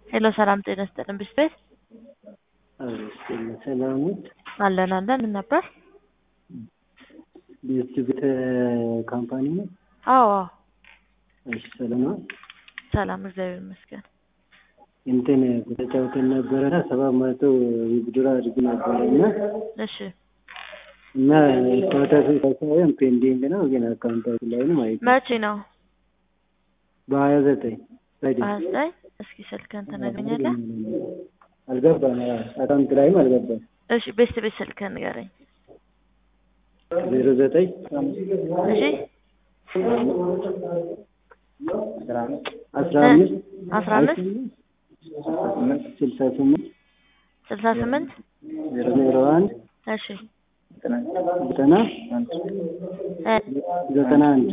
ሄሎ ሰላም ጤና ይስጥልን ብስት ቤት ሰላም አለን አለን ምን ነበር? ቤስት ቤት ካምፓኒ ነው። አዎ አዎ እሺ ሰላም ነው። ሰላም እግዚአብሔር ይመስገን። እንትን ተጫውተን ነበረና ሰባት መቶ ውድድር አድርግ ነበረ እና እሺ እና ስታተሱ ሳይሆን ፔንዲንግ ነው ግን አካውንታችሁ ላይ ነው ማለት ነው። መቼ ነው? በሀያ ዘጠኝ ሀያ ዘጠኝ እስኪ ስልክህን ትነግረኛለህ? አልገባም። አካውንት ላይም አልገባም። እሺ ቤስት ቤት ስልክህን ንገረኝ። ዜሮ ዘጠኝ እሺ አስራ አምስት አስራ አምስት ስልሳ ስምንት ስልሳ ስምንት ዜሮ አንድ እሺ ዘጠና እ ዘጠና አንድ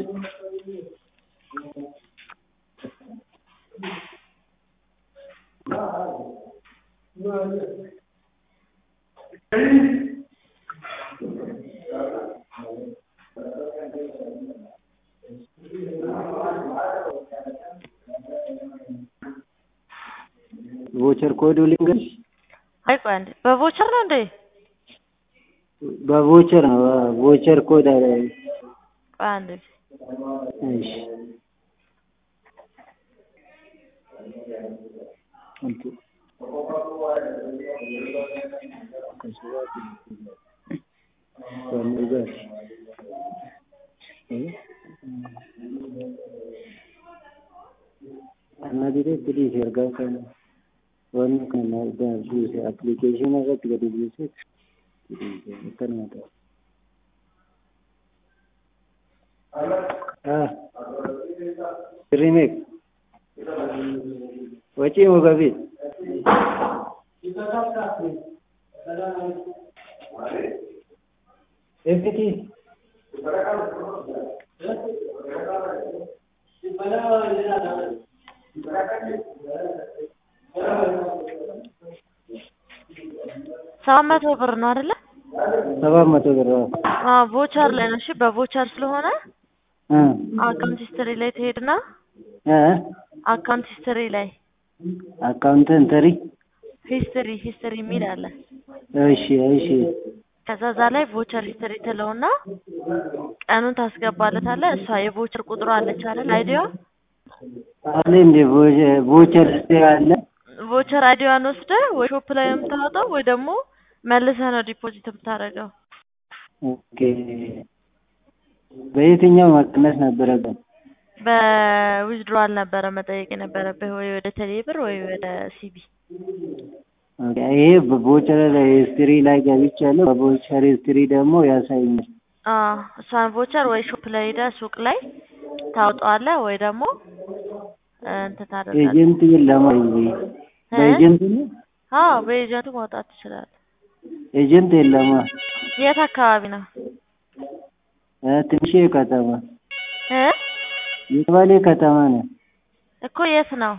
ቮቸር ኮዱ ልንገርሽ። አይ ቆይ አንዴ በቮቸር ነው እንዴ? በቮቸር ነው። ቮቸር ኮድ አለ። ቆይ አንዴ እሺ ಅನ್ನೋದಿದೆ ಬಿಡಿ ಸೇರ್ಗಾಕ ಒಂದು ಅಪ್ಲಿಕೇಶನ್ ಆಗತ್ತೆ ಗಡಿ ಬಿಸಿ ಮಾತು हाँ रिमेक वची होगा भी एफटी ሰባት መቶ ብር ነው አይደለ? ሰባት መቶ ብር አዎ ቮቸር ላይ ነው። እሺ በቮቸር ስለሆነ እ አካውንት ሂስትሪ ላይ ትሄድና እ አካውንት ሂስትሪ ላይ አካውንት እንተሪ ሂስትሪ ሂስትሪ የሚል አለ። እሺ እሺ ከዛ እዛ ላይ ቮቸር ሂስትሪ ትለውና ቀኑን ታስገባለታለህ። እሷ የቮቸር ቁጥሯ አለች አይደል? አይዲዋ አለ እንደ ቮቸር አለ ቮቸር አይዲዋን ወስደህ ወይ ሾፕ ላይ ነው የምታወጣው ወይ ደግሞ መልሰህ ነው ዲፖዚት የምታደርገው። ኦኬ በየትኛው መቀነስ ነበረበት? በዊዝድሮዋል ነበረ መጠየቅ የነበረብህ ወይ ወደ ቴሌብር ወይ ወደ ሲቢ። ኦኬ ይሄ በቮቸር ሂስትሪ ላይ ገብቻለሁ። በቮቸር ሂስትሪ ደግሞ ያሳየኛል። አዎ እሷን ቮቸር ወይ ሾፕ ላይ ሄደህ ሱቅ ላይ ታውጣዋለህ ወይ ደግሞ እንትን ታደርጋለህ። ኤጀንት የለም ወይ? በኤጀንት ነው? አዎ በኤጀንቱ ማውጣት ትችላለህ። ኤጀንት የለማ። የት አካባቢ ነው? እ ትንሽ ከተማ እ የባሌ ከተማ ነው። እኮ የት ነው?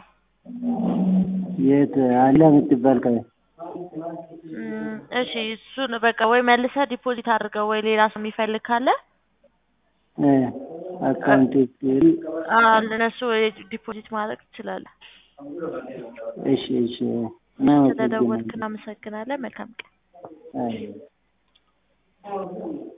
የት አለ የምትባል ከ እም፣ እሺ እሱን በቃ ወይ መልሰህ ዲፖዚት አድርገው ወይ ሌላ ሰው የሚፈልግ ካለ እ አካውንት ሂስትሪ አዎ ለነሱ ዲፖዚት ማድረግ ትችላለህ። እሺ እሺ ስለደወልክ እናመሰግናለን። መልካም ቀን። አይ